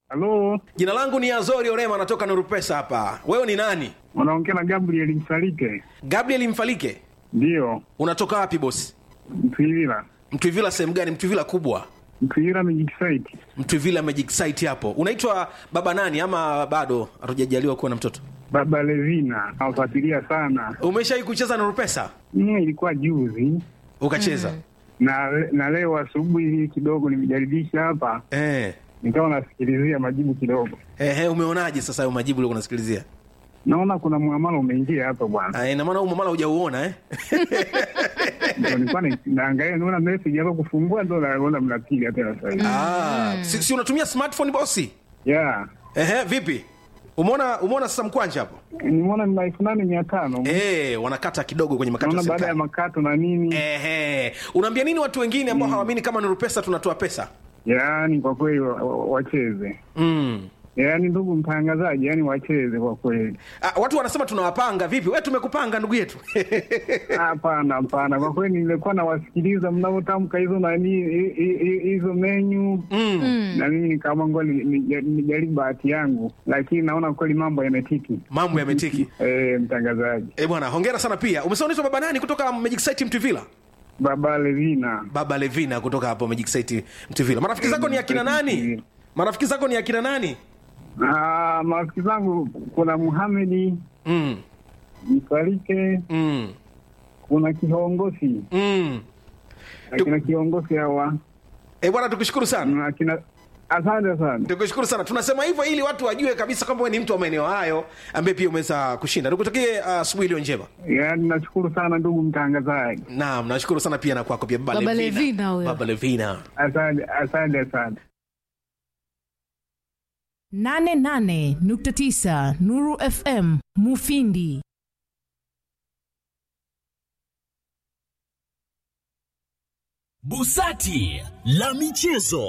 Halo, Jina langu ni Azori Orema, natoka Nuru Pesa hapa. Wewe ni nani? unaongea na Gabriel Msalike? Gabriel Mfalike. Ndiyo, Unatoka wapi bosi? Mtwivila. Mtwivila sehemu gani? Mtwivila kubwa, Mtwivila Magic Site. Mtwivila Magic Site hapo. Unaitwa baba nani ama bado hatujajaliwa kuwa na mtoto? Baba Levina, nawafuatilia sana. Umeshawahi kucheza Nuru Pesa? Mm, ilikuwa juzi Ukacheza? na na leo asubuhi hii kidogo nimejaribisha hapa, Eh. nikawa nasikilizia majibu kidogo, Ehe, umeonaje sasa hayo majibu uliokuwa unasikilizia? naona kuna muamala umeingia hapa bwana. Ah, ina maana huu mamala hujauona eh? Ndio nilikuwa na- naangalia, naona message hapa kufungua, ndo naona mnapiga tena sasa hivi. Ah, si, si unatumia smartphone bosi? Yeah, Ehe, vipi? Umeona umeona sasa mkwanja hapo? nimeona ni elfu nane mia tano Eh, wanakata kidogo kwenye makato ya naona baada ya serikali. makato na nini. Ehe, unaambia nini watu wengine ambao hawaamini kama Nuru Pesa tunatoa pesa? Yaani kwa kweli wa- wa- wacheze Mm. yaani ndugu mtangazaji, yaani wacheze kwa kweli. Ah, watu wanasema tunawapanga vipi? Wewe tumekupanga ndugu yetu. Hapana, hapana, kwa kweli nilikuwa nawasikiliza mnavyotamka hizo nani hi- hi- hi- hizo menyu mm. na mimi nikaamua ngoja ni- ni- nijaribu bahati yangu, lakini naona kweli mambo yametiki. Mambo yametiki. Eh, mtangazaji Eh, bwana, hongera sana pia. Umesema unaitwa baba nani kutoka Magic Site Mtuvila? Baba Levina, Baba Levina kutoka hapo Magic Site Mtuvila. Marafiki zako ni akina nani? Marafiki zako ni akina nani? Ah, marafiki zangu kuna Muhamedi Mm. Msalike, Mm. kuna kiongozi Mm. akina kiongozi hawa Eh, bwana tukushukuru sana. na akina asante sana. Tukushukuru sana. Tunasema hivyo ili watu wajue kabisa kwamba wewe ni mtu wa maeneo hayo ambaye pia umeweza kushinda. Nikutakie ah, asubuhi iliyo njema. Yaani nashukuru sana ndugu mtangazaji, Naam, nashukuru sana pia na kwako pia Baba, Baba Levina huyo. Baba Levina. asante asante sana. 88.9 Nuru FM Mufindi. Busati la michezo.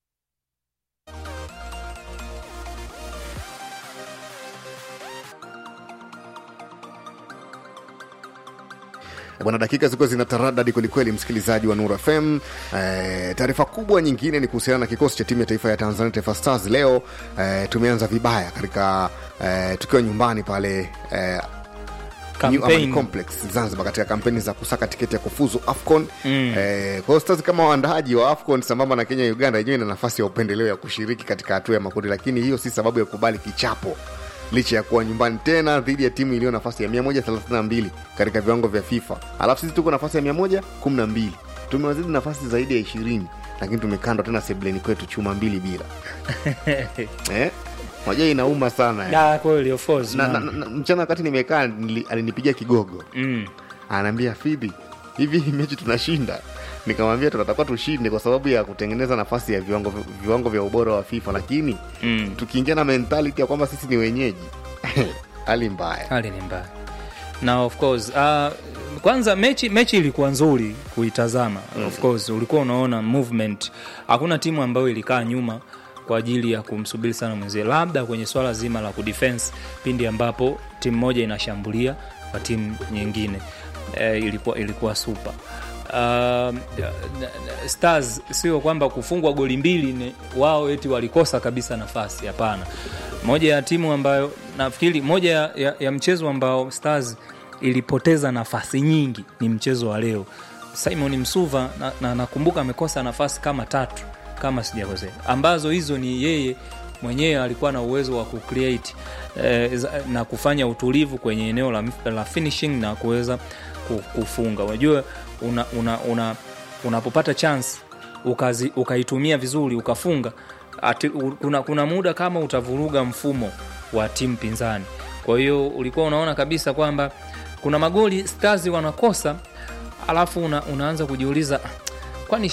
Bwana, dakika zilikuwa zina taradadi kwelikweli, msikilizaji wa Nuru FM. Eh, taarifa kubwa nyingine ni kuhusiana na kikosi cha timu ya taifa ya Tanzania, Taifa Stars. Leo eh, tumeanza vibaya katika eh, tukiwa nyumbani pale eh, New Amani Campaign. Complex Zanzibar katika kampeni za kusaka tiketi ya kufuzu AFCON. Mm. Eh, kwa hiyo Stars kama waandaaji wa AFCON sambamba na Kenya, Uganda yenyewe ina nafasi ya upendeleo ya kushiriki katika hatua ya makundi, lakini hiyo si sababu ya kukubali kichapo licha ya kuwa nyumbani tena dhidi ya timu iliyo nafasi ya 132 katika viwango vya FIFA, alafu sisi tuko nafasi ya 112. Tumewazidi nafasi zaidi ya 20, lakini tumekandwa tena sebleni kwetu chuma mbili bila eh? Moja inauma sana eh. Ah, kweli of course, na, na, man. na, mchana wakati nimekaa nili- alinipigia kigogo Mm. anaambia fidhi hivi hii mechi tunashinda nikamwambia tunatakiwa tushinde kwa sababu ya kutengeneza nafasi ya viwango, viwango vya ubora wa fifa lakini Mm. tukiingia na mentality ya kwamba sisi ni wenyeji hali mbaya hali ni mbaya na of course uh, kwanza mechi mechi ilikuwa nzuri kuitazama of course ulikuwa unaona movement hakuna timu ambayo ilikaa nyuma kwa ajili ya kumsubiri sana mwenzie labda kwenye swala zima la kudefense pindi ambapo timu moja inashambulia kwa timu nyingine eh, ilikuwa ilikuwa super Um, stars sio kwamba kufungwa goli mbili ni wao eti walikosa kabisa nafasi hapana moja ya timu ambayo nafikiri moja ya, ya, ya mchezo ambao stars ilipoteza nafasi nyingi ni mchezo wa leo simon msuva na, na, nakumbuka amekosa nafasi kama tatu kama sijakosea ambazo hizo ni yeye mwenyewe alikuwa na uwezo wa kucreate eh, za- na kufanya utulivu kwenye eneo la, la finishing na kuweza ku- kufunga unajua una, una, una, unapopata chance ukazi, ukaitumia vizuri ukafunga ati, u, kuna, kuna muda kama utavuruga mfumo wa timu pinzani kwa hiyo ulikuwa unaona kabisa kwamba kuna magoli stars wanakosa alafu una, unaanza kujiuliza "Ah,